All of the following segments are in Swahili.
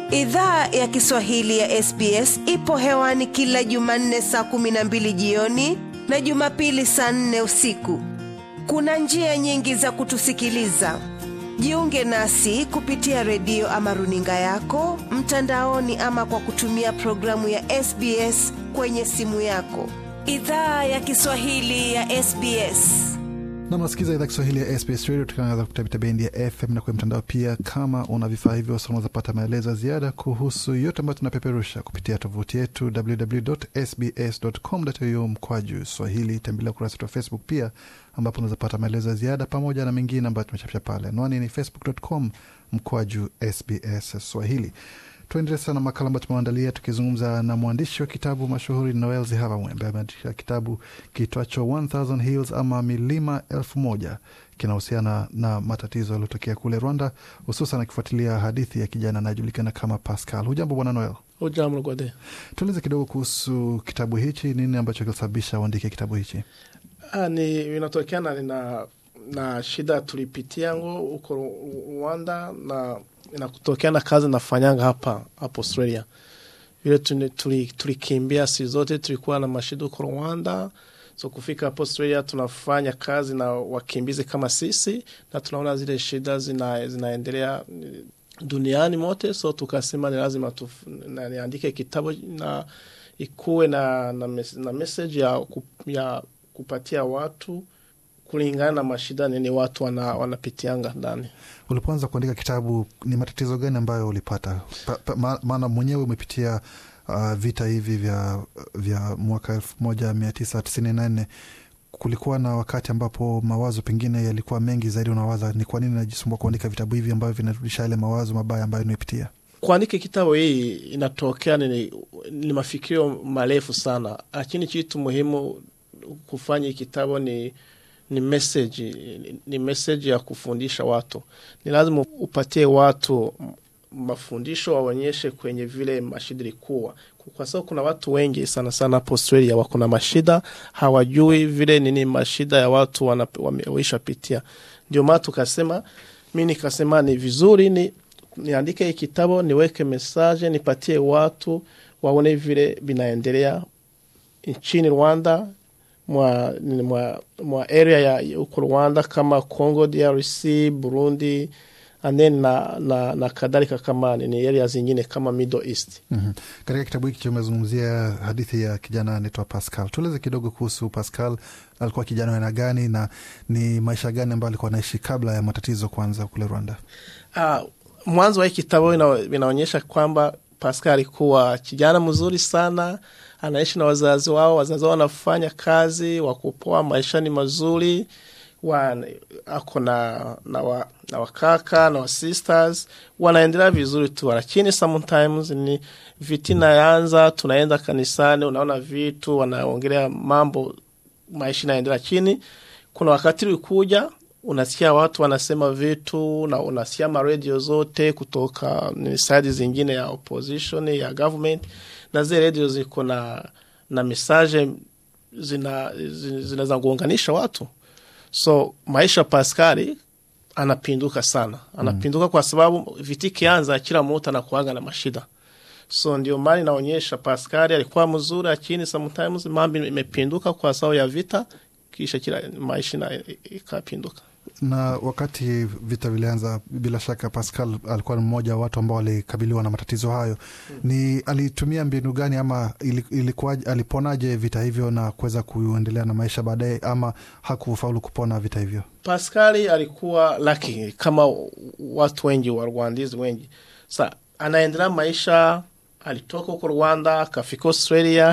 Idhaa ya Kiswahili ya SBS ipo hewani kila Jumanne saa kumi na mbili jioni na Jumapili saa nne usiku. Kuna njia nyingi za kutusikiliza. Jiunge nasi kupitia redio ama runinga yako mtandaoni, ama kwa kutumia programu ya SBS kwenye simu yako. Idhaa ya Kiswahili ya SBS. na mnasikiza idhaa Kiswahili ya SBS Radio tukiangaza kupitia bendi ya FM na kwenye mtandao pia. Kama una vifaa hivyo, unaweza pata maelezo ya ziada kuhusu yote ambayo tunapeperusha kupitia tovuti yetu www.sbs.com.au mkwaju Swahili. Tembelea ukurasa wetu wa Facebook pia, ambapo unaweza pata maelezo ya ziada pamoja na mengine ambayo tumechapisha pale. Anwani ni facebook.com mkwaju SBS Swahili. Tuendelee sana makala ambayo tumeandalia tukizungumza na mwandishi wa kitabu mashuhuri Noel Zihabamwe ambaye ameandika kitabu kiitwacho 1000 Hills ama milima elfu moja kinahusiana na matatizo yaliyotokea kule Rwanda, hususan akifuatilia hadithi ya kijana anayejulikana kama Pascal. Hujambo bwana Noel? Ujambo Gode. Tueleze kidogo kuhusu kitabu hichi, nini ambacho kilisababisha uandike kitabu hichi? Ah, ni inatokana na na shida tulipitia ngo huko Rwanda na inakutokea na kazi nafanyanga hapa hapa Australia. Vile tuli- tuli- tulikimbia si zote, tulikuwa na mashida huko Rwanda, so kufika hapo Australia tunafanya kazi na wakimbizi kama sisi, na tunaona zile shida zina, zinaendelea eh, duniani mote, so tukasema ni lazima tuf- na niandike kitabu na ikuwe na, na, mes, na message ya, ku, ya kupatia watu kulingana na mashida nini watu wana, wanapitianga ndani. Ulipoanza kuandika kitabu, ni matatizo gani ambayo ulipata? Pa- pa- ma- Maana mwenyewe umepitia uh, vita hivi vya, vya mwaka elfu moja mia tisa tisini na nne. Kulikuwa na wakati ambapo mawazo pengine yalikuwa mengi zaidi, unawaza ni kwa nini najisumbua kuandika vitabu hivi ambavyo vinarudisha yale mawazo mabaya ambayo nimepitia. kuandika kitabu hii inatokea ni, ni mafikirio marefu sana, lakini kitu muhimu kufanya hii kitabu ni ni message, ni, ni message ya kufundisha watu. Ni lazima upatie watu mafundisho, waonyeshe kwenye vile mashida ilikuwa, kwa sababu kuna watu wengi sana sana hapo Australia wako na mashida, hawajui vile nini mashida ya watu wana- wameisha pitia. Ndio maana tukasema, mi nikasema ni vizuri ni niandike hii kitabu niweke mesaje nipatie watu waone vile vinaendelea nchini Rwanda mwa, nini, mwa, mwa area ya huko Rwanda kama Congo DRC, Burundi and then na, na, na kadhalika kama nini area zingine kama Middle East. mm Katika kitabu hiki tumezungumzia hadithi ya kijana anaitwa Pascal. Tueleze kidogo kuhusu Pascal. Alikuwa kijana wa aina gani na ni maisha gani ambayo alikuwa anaishi kabla ya matatizo kuanza kule Rwanda? Ah, mwanzo wa hii kitabu ina, inaonyesha kwamba Pascal alikuwa kijana mzuri sana, anaishi na wazazi wao, wazazi wao wanafanya kazi, wakupoa, maisha ni mazuri wa, ako na, na, wa, na wakaka na wasisters wanaendelea vizuri tu, lakini sometimes ni vitina yaanza, tunaenda kanisani, unaona vitu wanaongelea mambo, maisha inaendelea chini. Kuna wakati ulikuja unasikia watu wanasema vitu na unasikia maredio zote kutoka ni side zingine ya opposition ya government, na zile redio ziko na na mesaje zina zinaweza kuunganisha watu. So maisha Paskali anapinduka sana, anapinduka kwa sababu viti kianza, kila mtu anakuaga na mashida. So ndio maana inaonyesha Paskali alikuwa mzuri, lakini sometimes mambo imepinduka kwa sababu ya vita, kisha kila maisha na ikapinduka. na wakati vita vilianza, bila shaka Pascal alikuwa ni mmoja wa watu ambao walikabiliwa na matatizo hayo. Ni alitumia mbinu gani ama ili- ilikuwa aliponaje vita hivyo na kuweza kuendelea na maisha baadaye, ama hakufaulu kupona vita hivyo? Paskali alikuwa laki kama watu wengi wa Rwandizi wengi. Sa anaendelea maisha, alitoka huko Rwanda akafika Australia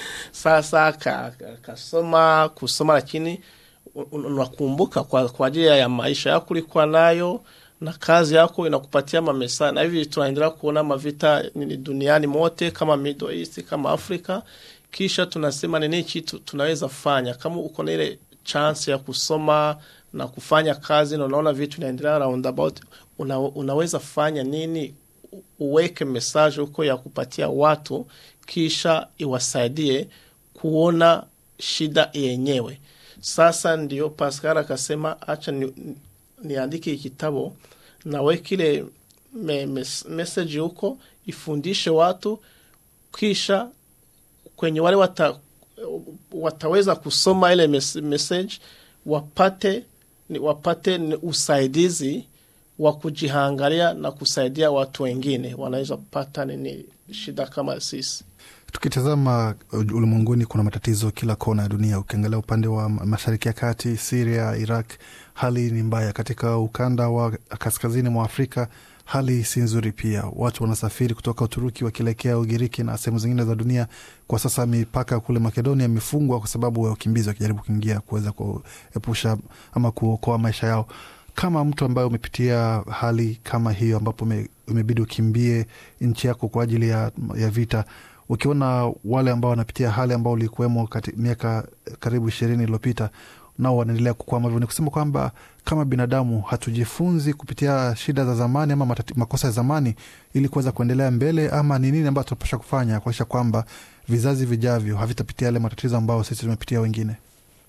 sasa ka- ka- kasoma kusoma, lakini un- unakumbuka kwa, kwa ajili ya maisha yako ulikuwa nayo na kazi yako inakupatia mamesa, na hivi tunaendelea kuona mavita nini duniani mote kama Middle East kama Afrika, kisha tunasema nini kitu tunaweza fanya kama uko na ile chance ya kusoma na kufanya kazi na unaona vitu inaendelea roundabout, una, unaweza fanya nini? U- Uweke message huko ya kupatia watu, kisha iwasaidie kuona shida yenyewe. Sasa ndio Pascal akasema acha ni, niandike hii kitabu nawe kile me, mes, message huko ifundishe watu kisha kwenye wale wata, wataweza kusoma ile mes, message wapate ni- wapate ni usaidizi wa kujihangalia na kusaidia watu wengine wanaweza kupata nini shida kama sisi Tukitazama ulimwenguni, kuna matatizo kila kona ya dunia. Ukiangalia upande wa mashariki ya kati, Siria, Iraq, hali ni mbaya. Katika ukanda wa kaskazini mwa Afrika hali si nzuri pia. Watu wanasafiri kutoka Uturuki wakielekea Ugiriki na sehemu zingine za dunia. Kwa sasa mipaka kule Makedonia imefungwa kwa sababu ya wakimbizi wakijaribu kuingia kuweza kuepusha ama kuokoa maisha yao. Kama mtu ambaye umepitia hali kama hiyo, ambapo ume- umebidi ukimbie nchi yako kwa ajili ya, ya vita, ukiona wale ambao wanapitia hali ambao ulikuwemo kati miaka karibu ishirini iliyopita nao wanaendelea kukwama hivyo, ni kusema kwamba kama binadamu hatujifunzi kupitia shida za zamani ama matati, makosa ya zamani ili kuweza kuendelea mbele, ama ni nini ambayo tunapasha kufanya kuakisha kwamba vizazi vijavyo havitapitia yale matatizo ambayo sisi tumepitia wengine?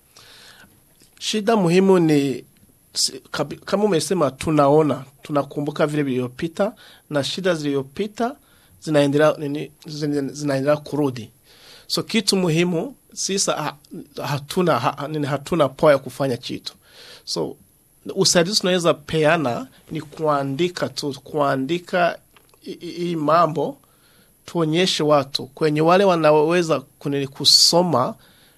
shida muhimu ni si- kabi- kama umesema tunaona tunakumbuka vile vilivyopita na shida zilizopita zinaendelea nini zina- zinaendelea kurudi so kitu muhimu sisa ha, hatuna ha, nini, hatuna poa ya kufanya kitu so usaidizi tunaweza peana ni kuandika tu kuandika hi- hi- hii mambo tuonyeshe watu kwenye wale wanaweza kunini kusoma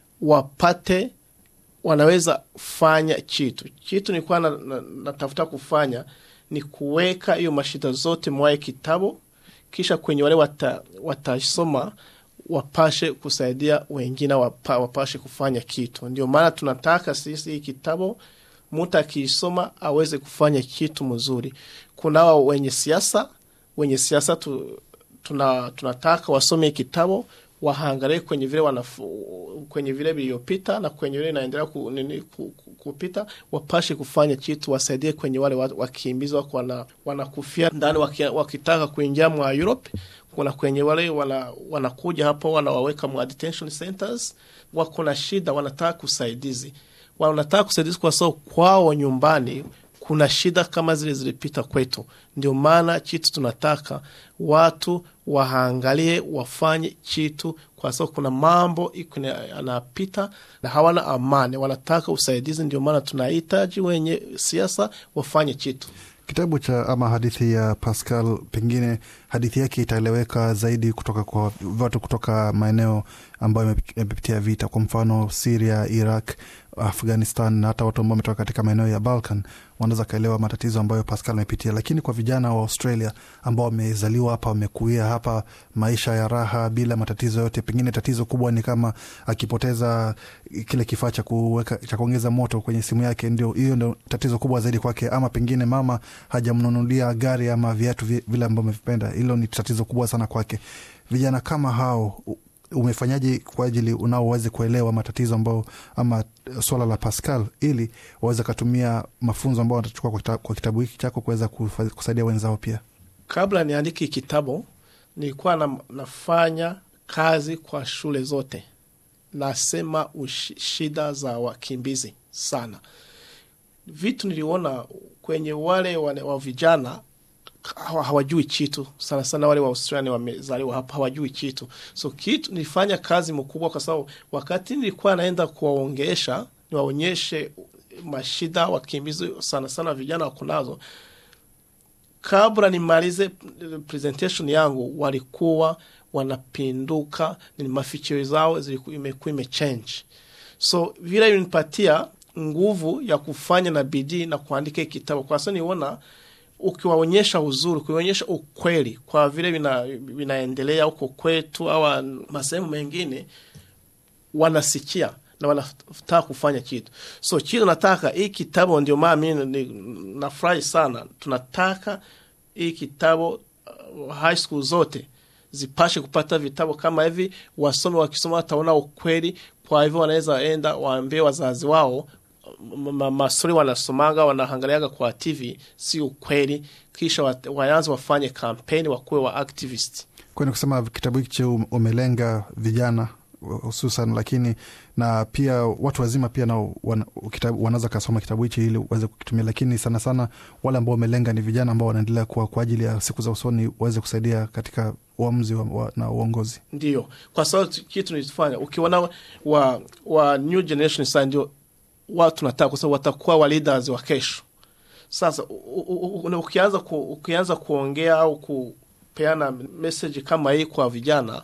wapate wanaweza fanya kitu kitu nilikuwa na, na, natafuta kufanya ni kuweka hiyo mashida zote mwaye kitabu kisha kwenye wale wata, watasoma wapashe kusaidia wengine wapa, wapashe kufanya kitu ndio maana tunataka sisi hii kitabu mtu akiisoma aweze kufanya kitu mzuri kunao wenye siasa wenye siasa tu, tuna, tunataka wasome hii kitabu wahangalie kwenye vile wanafu, kwenye vile vilivyopita na kwenye vile inaendelea ku, nini, ku, ku, kupita wapashe kufanya kitu wasaidie kwenye wale wa- wakimbizi wako wana, wanakufia ndani waki, wakitaka kuingia mwa Europe kuna kwenye wale wana, wanakuja hapo wanawaweka mwa detention centers wako na shida wanataka kusaidizi wanataka kusaidizi kwa sababu kwao nyumbani kuna shida kama zile zilipita kwetu. Ndio maana kitu tunataka watu waangalie, wafanye kitu, kwa sababu kuna mambo iko na- yanapita na hawana amani, wanataka usaidizi. Ndio maana tunahitaji wenye siasa wafanye kitu. Kitabu cha ama hadithi ya Pascal, pengine hadithi yake itaeleweka zaidi kutoka kwa watu kutoka maeneo ambayo yame- yamepitia vita, kwa mfano Siria, Iraq, Afghanistan na hata watu ambao wametoka katika maeneo ya Balkan wanaweza kaelewa matatizo ambayo Pascal amepitia. Lakini kwa vijana wa Australia ambao wamezaliwa hapa, wamekuia hapa, maisha ya raha bila matatizo yote, pengine tatizo kubwa ni kama akipoteza kile kifaa cha kuweka cha kuongeza moto kwenye simu yake, ndio hiyo ndio tatizo kubwa zaidi kwake, ama pengine mama hajamnunulia gari ama viatu vi- vile ambavyo amevipenda. Hilo ni tatizo kubwa sana kwake. Vijana kama hao u- umefanyaje kwa ajili unao waweze kuelewa matatizo ambao ama eh, swala la Pascal ili waweze katumia mafunzo ambao watachukua kwa, kita, kwa kitabu hiki chako kuweza kufa- kusaidia wenzao pia. Kabla niandike kitabu, nilikuwa na, nafanya kazi kwa shule zote, nasema ushi, shida za wakimbizi sana. Vitu niliona kwenye wale wane, wa vijana hawa- hawajui kitu sana sana, wale wa Australia wamezaliwa hapa hawajui kitu. So kitu nilifanya kazi mkubwa, kwa sababu wakati nilikuwa naenda kuwaongesha niwaonyeshe mashida wakimbizi sana sana vijana wako nazo kabla nimalize presentation yangu walikuwa wanapinduka, ni mafikiri zao ziliku- imekuwa imechange. So vile ilinipatia nguvu ya kufanya na bidii na kuandika hii kitabu, kwa sababu niona ukiwaonyesha uzuri, ukiwaonyesha ukweli kwa vile vina, vinaendelea huko kwetu au masehemu mengine, wanasikia na wanataka kufanya kitu. So kitu nataka hii kitabu, ndio maana mimi ni- nafurahi sana. Tunataka hii kitabu uh, high school zote zipashe kupata vitabu kama hivi, wasome. Wakisoma wataona ukweli, kwa hivyo wanaweza enda waambie wazazi wao ma- ma- mastori wanasomaga wanaangaliaga kwa TV si ukweli, kisha wat- waanze wafanye kampeni, wakuwe wa activist. Kwani kusema kitabu hiki che umelenga vijana hususan, lakini na pia watu wazima pia nao wana, kitabu- wanaweza kasoma kitabu hichi ili waweze kukitumia, lakini sana sana wale ambao wamelenga ni vijana ambao wanaendelea kuwa kwa ajili ya siku za usoni waweze kusaidia katika uamuzi wa, wa, na uongozi. ndio kwa sababu tu- kitu nilifanya ukiona wa, wa new generation sasa ndio watu nataka kwa sababu watakuwa wa leaders wa kesho sasa u- u- u- ukianza ku, ukianza kuongea au kupeana message kama hii kwa vijana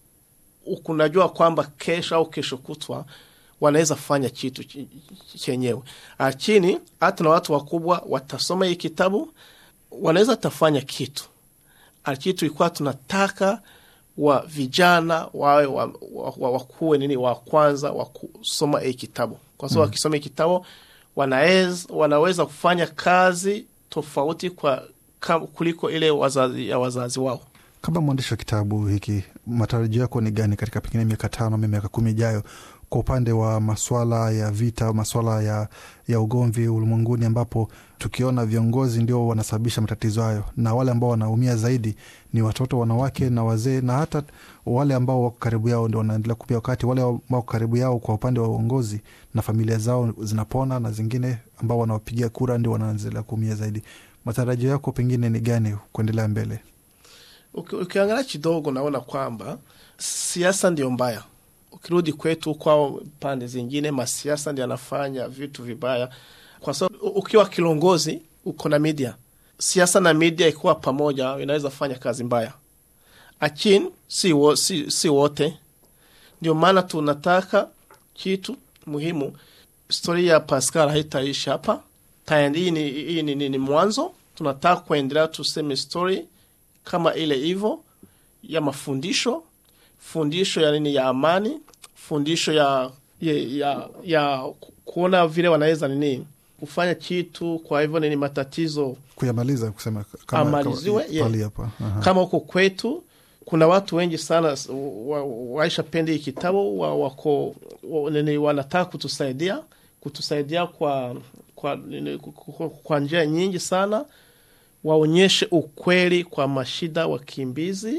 kunajua kwamba kesho au kesho kutwa wanaweza fanya kitu ch- chenyewe lakini hata na watu wakubwa watasoma hii kitabu wanaweza tafanya kitu lakini tulikuwa tunataka wa vijana wawe wa, wa, wa, wakuwe nini wa kwanza wa kusoma hii kitabu kwa sababu wakisoma hii kitabu wanaweza, wanaweza kufanya kazi tofauti kwa kam, kuliko ile wazazi, ya wazazi wao Kama mwandishi wa kitabu hiki, matarajio yako ni gani katika pengine miaka tano ama miaka kumi ijayo kwa upande wa maswala ya vita, maswala ya, ya ugomvi ulimwenguni, ambapo tukiona viongozi ndio wanasababisha matatizo hayo, na wale ambao wanaumia zaidi ni watoto, wanawake na wazee, na hata wale ambao wako karibu yao ndio wanaendelea kupia, wakati wale ambao wako karibu yao kwa upande wa uongozi na familia zao zinapona, na zingine ambao wanawapigia kura ndio wanaendelea kuumia zaidi. Matarajio yako pengine ni gani kuendelea mbele? Uki- ukiangalia kidogo naona kwamba siasa ndio mbaya. Ukirudi kwetu kwao pande zingine, masiasa ndio yanafanya vitu vibaya, kwa sababu u- ukiwa kilongozi uko na media, siasa na media ikiwa pamoja inaweza fanya kazi mbaya, lakini si, wo, si, si wote. Ndio maana tunataka kitu muhimu. Stori ya Pascal haitaishi hapa tayari. Hii ni, hii ni, ni, ni mwanzo. Tunataka kuendelea tuseme stori kama ile hivyo ya mafundisho fundisho ya nini ya amani fundisho ya ya, ya, ya ku- kuona vile wanaweza nini kufanya kitu kwa hivyo nini matatizo kuyamaliza kusema Amaliziwe, kama, yeah. pali hapa Aha. kama huko kwetu kuna watu wengi sana s- wa- waisha pende hii kitabu wa, wako wa, nini wanataka kutusaidia kutusaidia kwa kwa, nini, ku- ku- kwa njia nyingi sana waonyeshe ukweli kwa mashida wakimbizi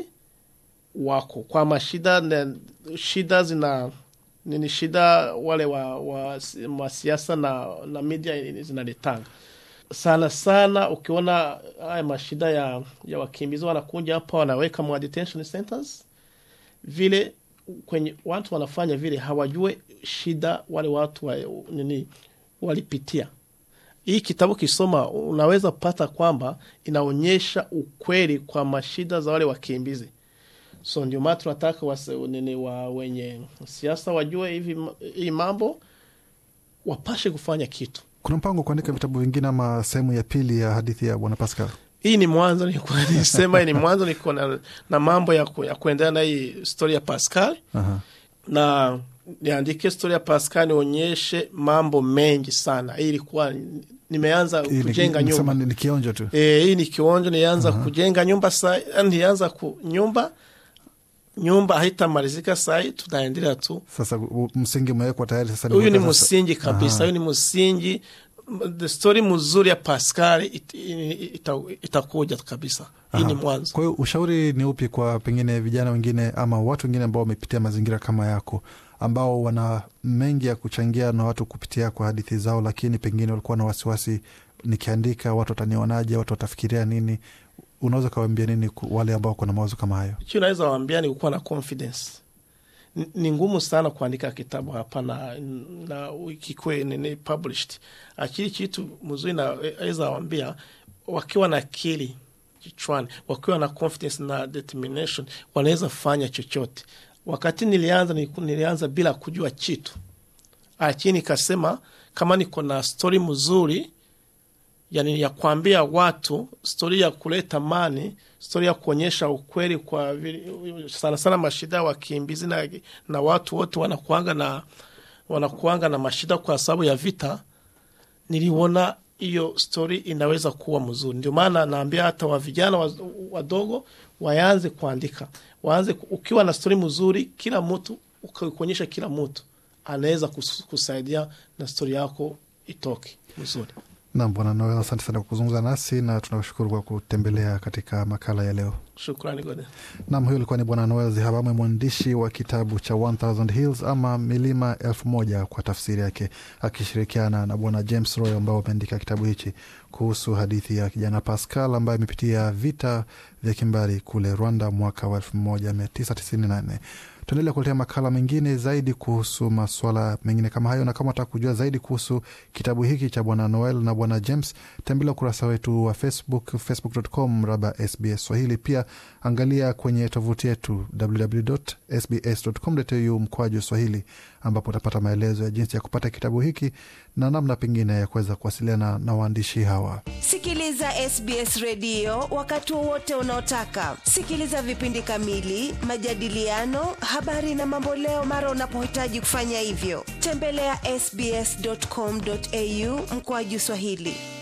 wako kwa mashida na shida zina nini shida wale wa, wa, wa siasa na, na media zinaletanga sana sana ukiona haya mashida ya, ya wakimbizi wanakuja hapa wanaweka mwa detention centers vile kwenye watu wanafanya vile hawajue shida wale watu wa, nini walipitia hii kitabu kisoma unaweza pata kwamba inaonyesha ukweli kwa mashida za wale wakimbizi so ndio maana tunataka wase- nini wa wenye siasa wajue hivi hii mambo wapashe kufanya kitu kuna mpango wa kuandika vitabu vingine ama sehemu ya pili ya hadithi ya bwana Pascal hii ni mwanzo nilikuwa nisema hii ni mwanzo niko na, na mambo ya, ku, ya kuendelea na hii story ya Pascal Aha. na niandike story ya Pascal nionyeshe mambo mengi sana. Hii ilikuwa nimeanza Hii ni- kujenga nisema nyumba ni, ni kionjo tu e, hii ni kionjo, nilianza kujenga nyumba sa, nilianza ku nyumba nyumba haitamalizika sahi, tunaendelea tu. sasa u- msingi umewekwa tayari sasa Huyu ni kuweka sasa- msingi kabisa, Aha. huyu ni msingi. The story mzuri ya Pascal it, it, ita, itakuja kabisa. Hii ni Aha. mwanzo. Kwa hiyo ushauri ni upi kwa pengine vijana wengine ama watu wengine ambao wamepitia mazingira kama yako ambao wana mengi ya kuchangia na watu kupitia kwa hadithi zao, lakini pengine walikuwa na wasiwasi, nikiandika watu watanionaje, watu watafikiria nini? Unaweza ukawaambia nini ku- wale ambao wako na mawazo kama hayo? Kitu naweza waambia ni kukuwa na confidence. Ni- Ni ngumu sana kuandika kitabu hapa na, na kikuwe nini published. Akili kitu mzuri naweza waambia wakiwa na akili kichwani, wakiwa na confidence na determination, wanaweza fanya chochote. Wakati nilianza niliku- nilianza bila kujua kitu, lakini nikasema kama niko na story mzuri yani ya kuambia watu stori ya kuleta amani, stori ya kuonyesha ukweli kwa vile- sana sana mashida ya wakimbizi na, na watu wote wanakuanga na wanakuanga na mashida kwa sababu ya vita. Niliona hiyo stori inaweza kuwa mzuri, ndio maana naambia hata wa vijana wa- wadogo waanze kuandika, waanze ku- ukiwa na stori mzuri, kila mtu ukionyesha kila mtu anaweza kus- kusaidia na stori yako itoke mzuri. Nam Bwana Noel, asante sana kwa kuzungumza nasi na tunashukuru kwa kutembelea katika makala ya leo. Shukrani Gode. Nam, huyo alikuwa ni Bwana Noel Zihabamwe, mwandishi wa kitabu cha 1000 Hills ama milima elfu moja kwa tafsiri yake, akishirikiana na Bwana James Roy ambao wameandika kitabu hichi kuhusu hadithi ya kijana Pascal ambaye amepitia vita vya kimbari kule Rwanda mwaka wa 1994. Tuendelea kuletea makala mengine zaidi kuhusu maswala mengine kama hayo, na kama utaka kujua zaidi kuhusu kitabu hiki cha Bwana Noel na Bwana James, tembelea ukurasa wetu wa Facebook, facebook.com raba SBS Swahili. Pia angalia kwenye tovuti yetu www.sbs.com.au mkwaju Swahili, ambapo utapata maelezo ya jinsi ya kupata kitabu hiki na namna pengine ya kuweza kuwasiliana na waandishi hawa. Sikiliza SBS redio wakati wowote unaotaka. Sikiliza vipindi kamili, majadiliano, habari na mamboleo mara unapohitaji kufanya hivyo. Tembelea sbs.com.au mkoaju Swahili.